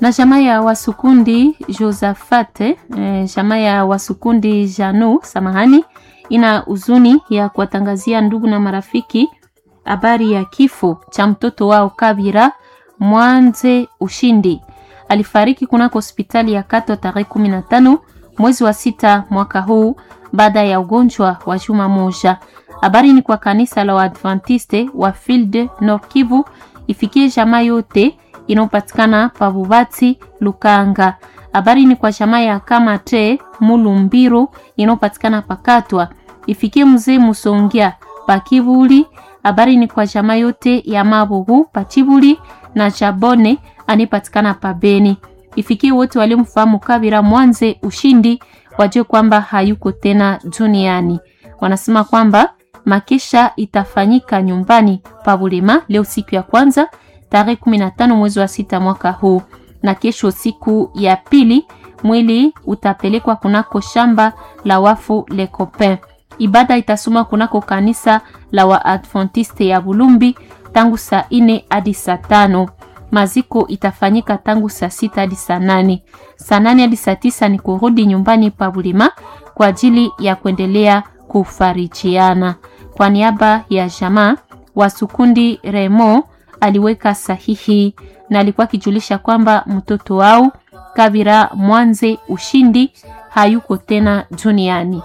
na jamaa ya Wasukundi Josafate eh, jamaa ya Wasukundi Janu samahani, ina huzuni ya kuwatangazia ndugu na marafiki habari ya kifo cha mtoto wao Kabira Mwanze Ushindi. Alifariki kunako hospitali ya Kato tarehe 15 mwezi wa sita mwaka huu baada ya ugonjwa wa juma moja. Habari ni kwa kanisa la Waadventiste wa Field Nord Kivu ifikie jamaa yote inayopatikana Pabubati Lukanga. Habari ni kwa jamaa ya Kamate Mulumbiru inayopatikana Pakatwa ifikie mzee Musongia Pakibuli. Habari ni kwa jamaa yote ya Mabugu Pachibuli na Chabone anipatikana Pabeni. Ifikie wote waliomfahamu Kabira Mwanze Ushindi wajue kwamba hayuko tena duniani. Wanasema kwamba makesha itafanyika nyumbani pa Bulema leo siku ya kwanza tarehe 15 mwezi wa sita mwaka huu, na kesho siku ya pili mwili utapelekwa kunako shamba la wafu Le Copain. Ibada itasoma kunako kanisa la Waadventiste ya Bulumbi tangu saa ine hadi saa tano. Maziko itafanyika tangu saa sita hadi saa nane. Saa nane hadi saa tisa ni kurudi nyumbani pa Bulima kwa ajili ya kuendelea kufarijiana. Kwa niaba ya jamaa Wasukundi Remo aliweka sahihi na alikuwa akijulisha kwamba mtoto wao Kabira Mwanze Ushindi hayuko tena duniani.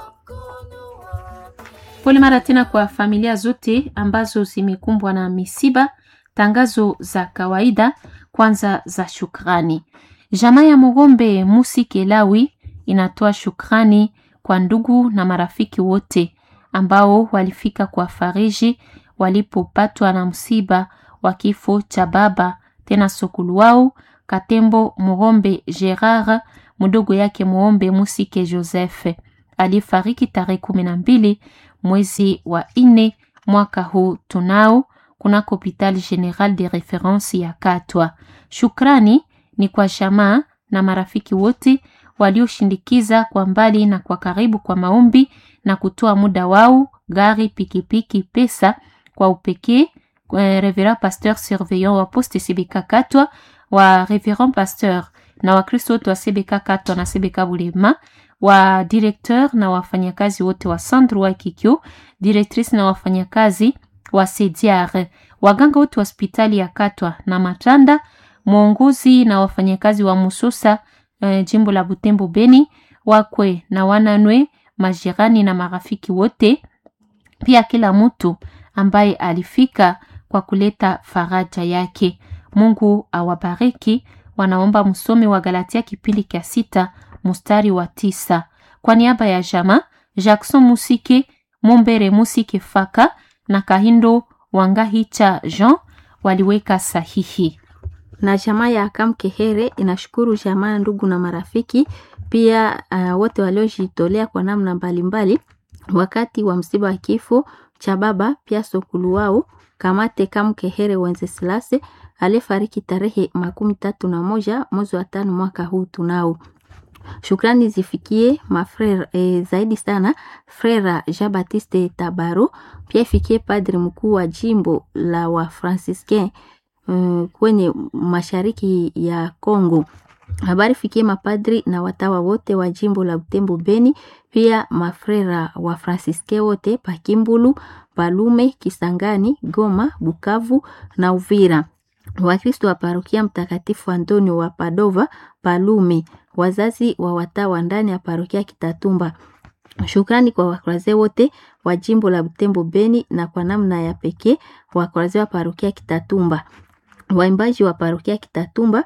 Pole mara tena kwa familia zote ambazo zimekumbwa na misiba. Tangazo za kawaida kwanza za shukrani. Jamaa ya Mugombe Musi Kelawi inatoa shukrani kwa ndugu na marafiki wote ambao walifika kwa fariji walipopatwa na msiba wa kifo cha baba tena sokulu wao Katembo Mugombe Gerard, mdogo yake Muombe Musike Joseph alifariki tarehe kumi na mbili mwezi wa nne mwaka huu tunao kunako hopital general de reference ya Katwa. Shukrani ni kwa jamaa na marafiki wote walioshindikiza kwa mbali na kwa karibu kwa maombi na kutoa muda wao, gari, pikipiki, pesa kwa upekee. Reverend Pasteur Surveillant wa Poste CBK Katwa, wa Reverend Pasteur na Wakristo wote wa CBK Katwa na CBK Bulema, wa directeur na wafanyakazi wote wa Sandro wa Kikyo, directrice na wafanyakazi wa Sediar, waganga wote wa hospitali ya Katwa na Matanda, mwongozi na wafanyakazi wa Musosa eh, jimbo la Butembo Beni, wakwe na wananwe, majirani na marafiki wote, pia kila mtu ambaye alifika kwa kuleta faraja yake. Mungu awabariki. Wanaomba msome wa Galatia kipindi cha sita mstari wa tisa. Kwa niaba ya jama Jackson Musike Mumbere Musike Faka na Kahindo Wangahicha Jean waliweka sahihi. na jamaa ya Kamkehere inashukuru jamaa, ndugu na marafiki pia uh, wote waliojitolea kwa namna mbalimbali wakati wa msiba wa kifo cha baba pia sokulu wao Kamate Kamkehere Wenceslase aliyefariki tarehe makumi tatu na moja mwezi wa tano mwaka huu tunao Shukrani zifikie mafrera e, zaidi sana frera Jean Baptiste Tabaro, pia ifikie padri mkuu wa jimbo la wa Franciscain um, kwenye mashariki ya Kongo. Habari fikie mapadri na watawa wote wa jimbo la Butembo Beni, pia mafrera wa Franciscain wote Pakimbulu, Palume, Kisangani, Goma, Bukavu na Uvira. Wakristo wa parokia Mtakatifu Antonio wa Padova Palume, wazazi wa watawa ndani ya parokia Kitatumba. Shukrani kwa wakuraze wote wa jimbo la Butembo Beni na kwa namna ya pekee wakuraze wa parokia Kitatumba, waimbaji wa parokia Kitatumba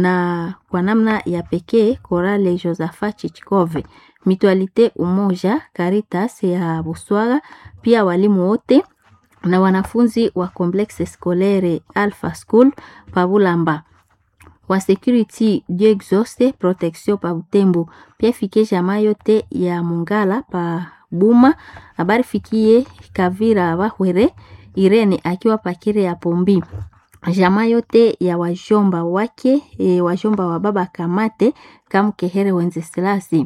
na kwa namna ya pekee Korale Josaphat Chichikove, Mitualite Umoja, Caritas ya Buswaga, pia walimu wote na wanafunzi wa Complexe Scolaire Alpha School Pabulamba wa Security Dieu Exauce Protection pa Butembo, pia fikie jamaa yote ya Mungala pa Buma. Habari fikie Kavira Bahwere Irene akiwa pakire ya Pombi, jamaa yote ya wajomba wake e, wajomba wa baba Kamate Kamkehere Wenzeselasi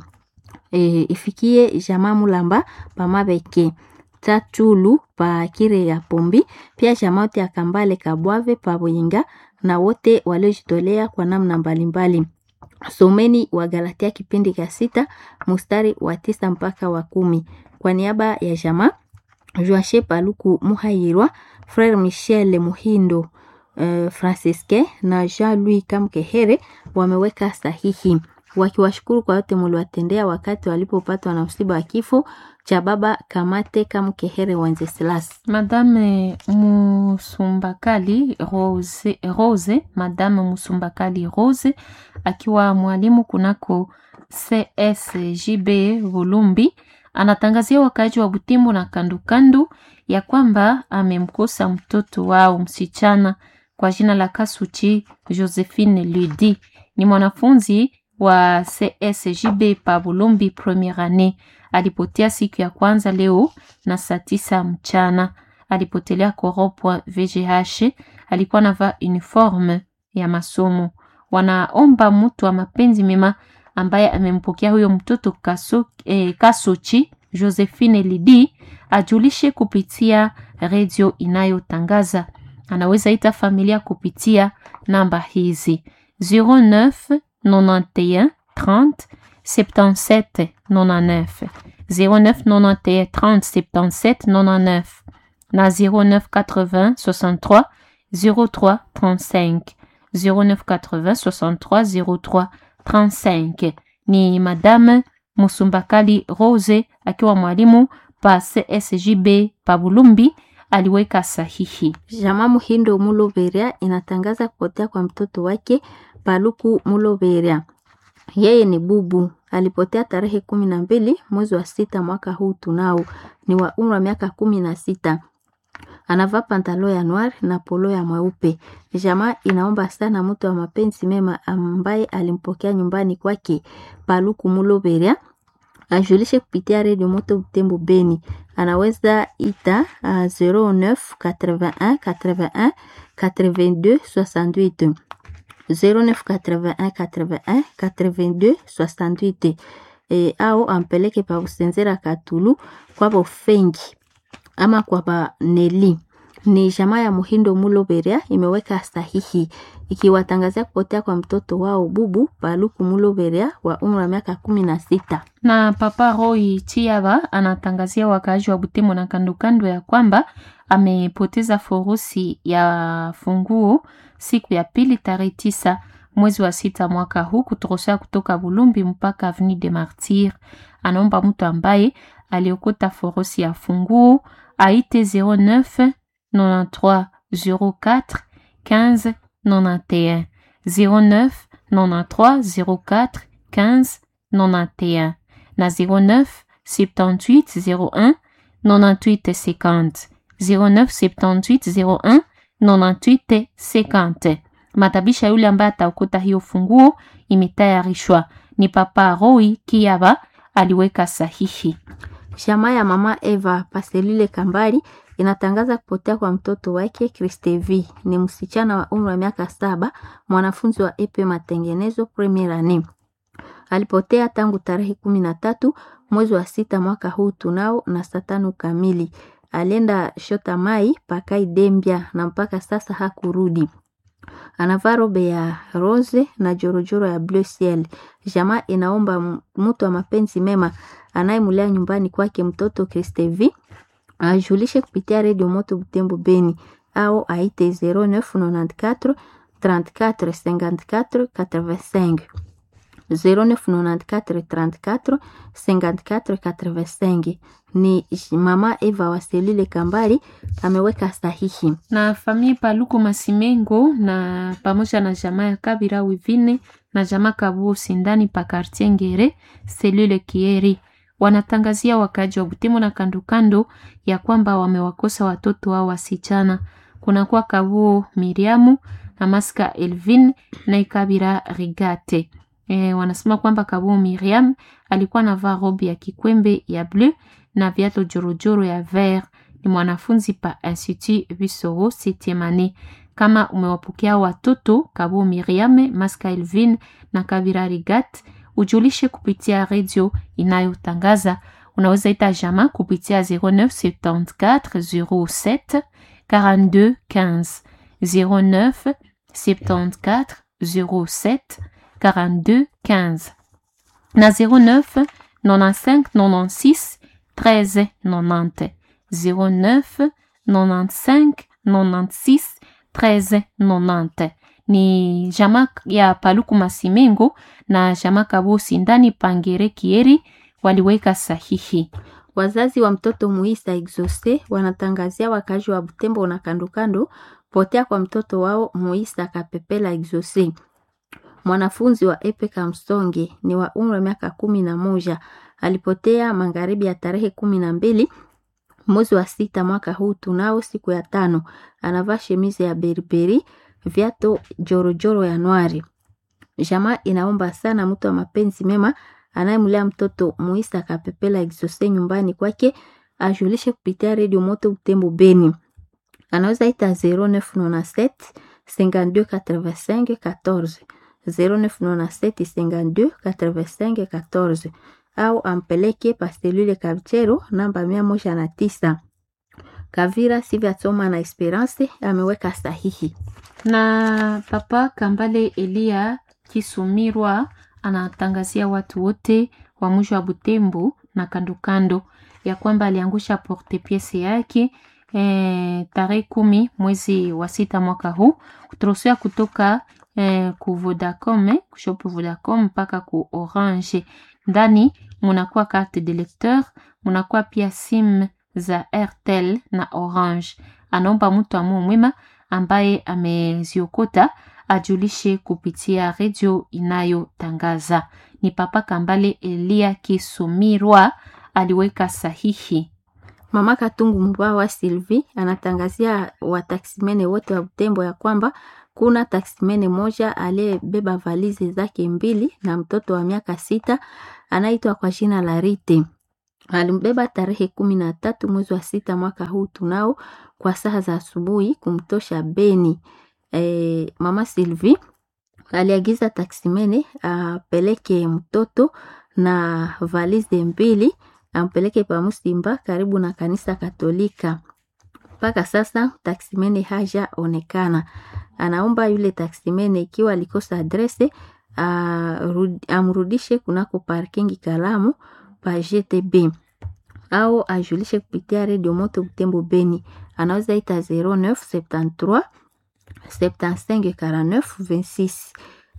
e, ifikie jamaa Mulamba Pamabeke Tatulu pa kire ya Pombi, pia jamaa yote ya Kambale Kabwave pa Bwenga na wote waliojitolea kwa namna mbalimbali. Someni wa Galatia kipindi cha sita mstari wa tisa mpaka wa kumi. Kwa niaba ya jamaa Joashe Paluku Muhayirwa, Frere Michel Muhindo uh, Francisque na Jean-Louis Kamkehere wameweka sahihi wakiwashukuru kwa yote muliwatendea wakati walipopatwa na msiba wa kifo cha baba Kamate Kamkehere Wenceslas. Madame Musumbakali Rose, Rose Madame Musumbakali Rose akiwa mwalimu kunako CSJB Volumbi anatangazia wakaaji wa Butembo na kandukandu ya kwamba amemkosa mtoto wao msichana kwa jina la Kasuchi Josephine Ludi. Ni mwanafunzi wa CSJB pa Bulumbi premiere annee. Alipotea siku ya kwanza leo na saa tisa mchana. Alipotelea koropwa VGH. Alikuwa navaa uniforme ya masomo. Wanaomba mtu wa mapenzi mema ambaye amempokea huyo mtoto kaso, eh, Kasochi Josephine Lidi ajulishe kupitia redio inayotangaza. Anaweza ita familia kupitia namba hizi 09 91 30 77 99 09 91 30 77 99 na 09 80 63 03 35 09 80 63 03 35 ni Madame Musumbakali Rose akiwa mwalimu pa CSJB pa Bulumbi aliweka sahihi. Jama Muhindo Muloberia inatangaza kupotea kwa mtoto wake Paluku Muloberia. Yeye ni bubu, alipotea tarehe kumi na mbili mwezi wa sita mwaka huu tunao, ni wa umri wa miaka kumi na sita. Anavaa pantalo ya noir na polo ya mweupe. Jamaa inaomba sana mtu wa mapenzi mema ambaye alimpokea nyumbani kwake Paluku Muloberia ajulishe kupitia redio Moto Butembo Beni. Anaweza ita uh, 09 81 81 82 68 09 81 81 82 68 e, au ampeleke pa Busenzera Katulu kwa Bofengi ama kwa Baneli. Ni jamaa ya Muhindo Muloberia imeweka sahihi ikiwatangazia kupotea kwa mtoto wao bubu Paluku Muloberia wa umri wa miaka kumi na sita. Na Papa Roy Chiaba anatangazia wakaaji wa Butembo na kandokando ya kwamba amepoteza furusi ya funguo siku ya pili tarehe tisa mwezi wa sita mwaka huu kutorosha kutoka Bulumbi mpaka Avenue de Martyr. Anaomba mtu ambaye aliokota furusi ya funguo aite 09 93 04 15 91 09 93 04 15 91 na 09 78 01 98 50 09 78 01 98 50. Matabisha yule ambaye ataokota hiyo funguo imetayarishwa ni Papa Roy Kiaba aliweka sahihi. Jamaa ya mama Eva Paselile Kambali inatangaza kupotea kwa mtoto wake Kristevi. Ni msichana wa umri wa miaka saba, mwanafunzi wa epe matengenezo premier annee. Alipotea tangu tarehe kumi na tatu mwezi wa sita mwaka huu tunao na saa tano kamili. Alienda shota mai pakai Dembia na mpaka sasa hakurudi. Anavaa robe ya rose na jorojoro ya bleu ciel. Jamaa inaomba mtu wa mapenzi mema anayemulea nyumbani kwake mtoto Kristevi ajulishe kupitia redio Moto Butembo Beni au aite 0994 34 54 85 0994 34 54 85. Ni mama Eva Waselile Kambali ameweka sahihi. Na famille Paluku Masimengo na pamoja na jamaa ya Kabira Wivine na jamaa Kabuo Sindani pa quartier Ngere selule Kieri wanatangazia wakaji wa Butembo na kandokando ya kwamba wamewakosa watoto wao wasichana. Kunakuwa Kabuo Miriamu na Maska Elvin na Ikabira Rigate. E, wanasema kwamba Kabuo Miriam alikuwa anavaa robe ya kikwembe ya bleu na viatu jorojoro ya vert. Ni mwanafunzi pa Institut Bisoro Setiemane. Kama umewapokea watoto Kabuo Miriam, Maska Elvin na Kabira Rigat, ujulishe kupitia redio inayotangaza. Unaweza ita jama kupitia 0974 07 42 15 09 74 07 42 15 na 09 95 96 13 90 09 95 96 13 90 ni jama ya Paluku Masimengo na jama Kabosi ndani Pangere Kieri waliweka sahihi. Wazazi wa mtoto Muisa Exauce wanatangazia wakazi wa Butembo na kandokando potea kwa mtoto wao Muisa Kapepela Exauce, mwanafunzi wa Epe Kamsonge, ni wa umri wa miaka kumi na moja. Alipotea magharibi ya tarehe kumi na mbili mwezi wa sita mwaka huu tunao siku ya tano. Anavaa shemizi ya beriberi, viato jorojoro ya nwari. Jamaa inaomba sana mtu wa mapenzi mema anayemlea mtoto Muisa Kapepela Exauce nyumbani kwake ajulishe kupitia redio Moto Butembo Beni. Anaweza ita 0997 52 85 14 0997 52 85 14 au ampeleke pastelule Kavichero namba mia moja na tisa. Kavira Sivya Tsoma na Esperance ameweka sahihi. Na papa Kambale Elia Kisumirwa anatangazia watu wote wa mji wa Butembo na kandokando ya kwamba aliangusha porte piece yake e, tarehe kumi mwezi wa sita mwaka huu kutrosea kutoka e, ku Vodacom eh, kushopo Vodacom mpaka ku Orange. Ndani munakuwa carte de lecteur, munakuwa pia sim za Airtel na Orange. Anaomba mtu amu mwema ambaye ameziokota ajulishe kupitia redio inayotangaza. Ni Papa Kambale Elia Kisumirwa aliweka sahihi. Mama Katungu Mbawa Sylvie anatangazia wataksimene wote wa Butembo ya kwamba kuna taksimene moja aliyebeba valizi zake mbili na mtoto wa miaka sita anaitwa kwa jina la Rite. Alimbeba tarehe kumi na tatu mwezi wa sita mwaka huu tunao kwa saa za asubuhi kumtosha Beni. E, mama Sylvie aliagiza taksimene apeleke mtoto na valizi mbili ampeleke pa Musimba karibu na kanisa Katolika. Mpaka sasa taksimene hajaonekana. Anaomba yule taksimene ikiwa alikosa adrese amrudishe kunako parkingi Kalamu pa GTB au ajulishe kupitia redio Moto Butembo Beni. Anaweza ita 0973 75 49 26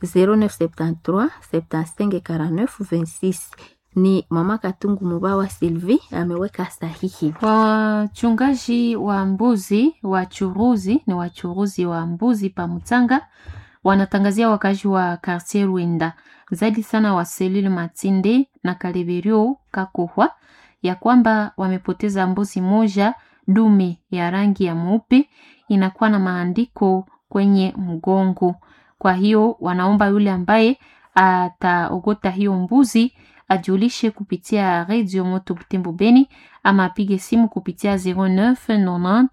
0973 75 49 26 ni mama Katungu Mubawa Sylvie ameweka sahihi. Wachungaji wa mbuzi wachuruzi ni wachuruzi wa mbuzi pa Mutanga wanatangazia wakazi wa Quartier Rwenda zaidi sana wa selule Matinde na Kaleberio Kakohwa ya kwamba wamepoteza mbuzi moja dume ya rangi ya mweupe inakuwa na maandiko kwenye mgongo. Kwa hiyo wanaomba yule ambaye ataogota hiyo mbuzi ajulishe kupitia Radio Moto Butembo Beni ama apige simu kupitia 09 90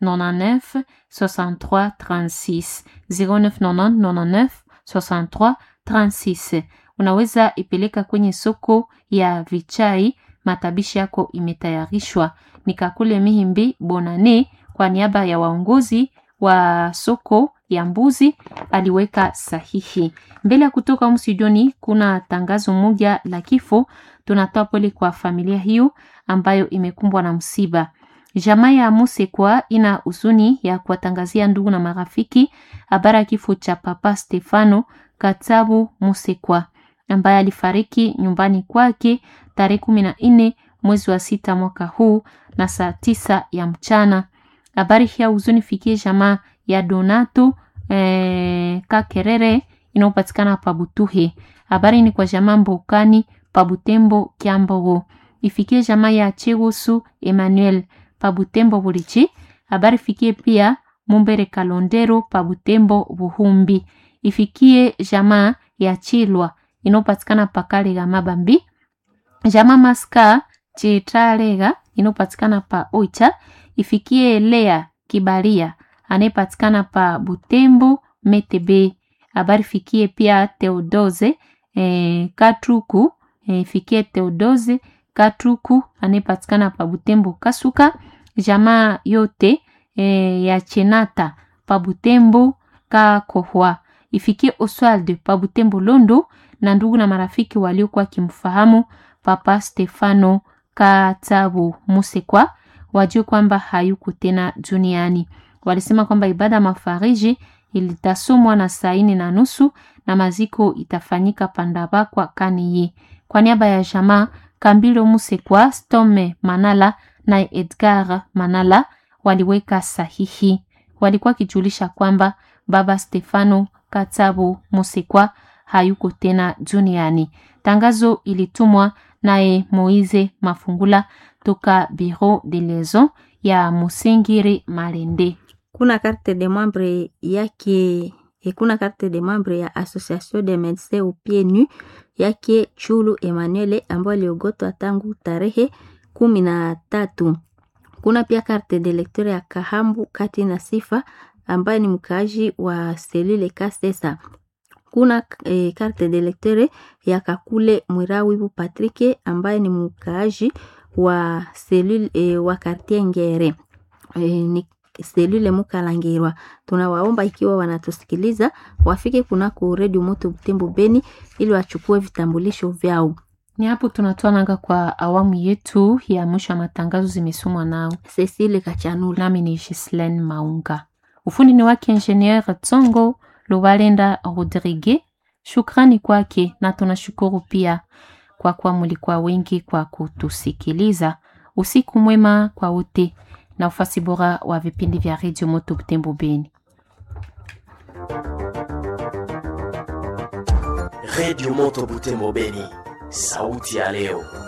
99 63 36 09 90 99 63 36. Unaweza ipeleka kwenye soko ya Vichai. Matabishi yako imetayarishwa. Nikakule Mihimbi Bonane kwa niaba ya waongozi wa soko ya mbuzi aliweka sahihi. Mbele ya kutoka msijoni, kuna tangazo moja la kifo. Tunatoa pole kwa familia hiyo ambayo imekumbwa na msiba. Jamaa ya Musekwa ina huzuni ya kuwatangazia ndugu na marafiki habari ya kifo cha Papa Stefano Katabu Musekwa ambaye alifariki nyumbani kwake tarehe kumi na nne mwezi wa sita mwaka huu na saa tisa ya mchana. Habari hii ya huzuni fikie jamaa ya Donato eh, Kakerere inayopatikana pa Butuhe. Habari ni kwa jamaa Mbokani pa Butembo Kiambogo. Ifikie jamaa ya Chegusu Emmanuel pa Butembo Bulichi. Habari fikie pia Mumbere Kalondero pa Butembo Buhumbi. Ifikie jamaa ya Chilwa inayopatikana pa Kalega Mabambi. Jamaa Maska Chitalega inayopatikana pa Oicha. Ifikie Lea Kibaria anayepatikana pa Butembo Metebe. Habari fikie pia Theodoze eh, Katruku eh, fikie Theodoze Katruku anayepatikana pa Butembo Kasuka. Jamaa yote eh, ya Chenata pa Butembo Kakohwa ifikie Oswald pa Butembo Londo na ndugu na marafiki waliokuwa wakimfahamu Papa Stefano Katabu Musekwa wajue kwamba hayuko tena duniani. Walisema kwamba ibada ya mafariji ilitasomwa na saa nne na nusu na maziko itafanyika Pandabakwa Kaniye. Kwa niaba ya jamaa Kambilo Musekwa, Stome Manala na Edgar Manala waliweka sahihi. Walikuwa kijulisha kwamba baba Stefano Katabu Musekwa hayuko tena duniani. Tangazo ilitumwa naye Moize Mafungula toka Bureau de Liaison ya Musingiri Malende. kuna carte de membre yake e kuna carte de membre ya Association de Medecins au Pieds Nus yake Chulu Emmanuel ambayo iliogotwa tangu tarehe kumi na tatu. Kuna pia carte de lecteur ya Kahambu Kati na Sifa ambaye ni mkaaji wa selule Kasesa. Kuna e, carte de lecteur ya Kakule Mwirawibu Patrick ambaye ni mkaaji wa selule e, wa quartier Ngere e, ni selule Mukalangirwa. Tunawaomba ikiwa wanatusikiliza wafike kunako redio Moto Butembo Beni ili wachukue vitambulisho vyao. Ni hapo tunatoa nanga kwa awamu yetu ya mwisho ya matangazo zimesomwa nao Cecile Kachanula. nami ni Gislaine Maunga. Ufundi ni wake Ingenieur Tsongo Lubalenda Rodrigue. Shukrani kwake na tunashukuru pia kwa kuwa mulikuwa wengi kwa kutusikiliza. Usiku mwema kwa wote na ufasi bora wa vipindi vya Radio Moto Butembo Beni. Radio Moto Butembo Beni, sauti ya leo.